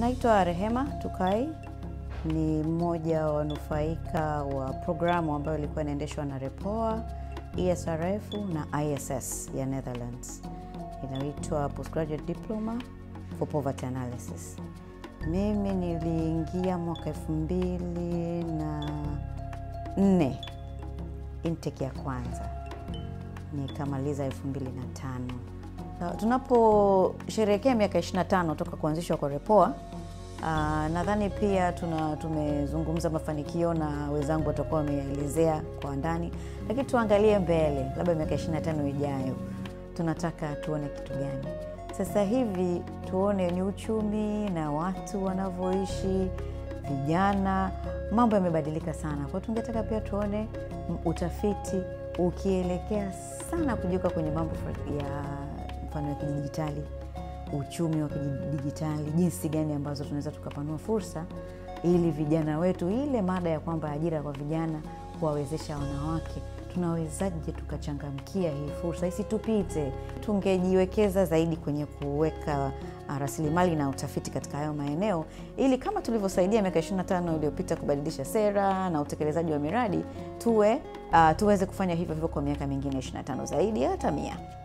Naitwa Rehema Tukai, ni mmoja wa wanufaika wa programu ambayo ilikuwa inaendeshwa na REPOA, ESRF na ISS ya Netherlands, inaitwa Postgraduate Diploma for Poverty Analysis. Mimi niliingia mwaka elfu mbili na nne intake ya kwanza nikamaliza elfu mbili na tano. Tunaposherehekea miaka 25 toka kuanzishwa kwa REPOA, uh, nadhani pia tuna tumezungumza mafanikio na wenzangu watakuwa wameelezea kwa ndani, lakini tuangalie mbele, labda miaka 25 ijayo tunataka tuone kitu gani? Sasa hivi tuone ni uchumi na watu wanavyoishi, vijana, mambo yamebadilika sana. Kwa hiyo tungetaka pia tuone utafiti ukielekea sana kujiuka kwenye mambo ya mfano ya kidijitali, uchumi wa kidijitali, jinsi gani ambazo tunaweza tukapanua fursa ili vijana wetu, ile mada ya kwamba ajira kwa vijana, kuwawezesha wanawake, tunawezaje tukachangamkia hii fursa isitupite? Tungejiwekeza zaidi kwenye kuweka rasilimali na utafiti katika hayo maeneo, ili kama tulivyosaidia miaka 25 iliyopita kubadilisha sera na utekelezaji wa miradi, tuwe uh, tuweze kufanya hivyo hivyo kwa miaka mingine 25 zaidi hata mia.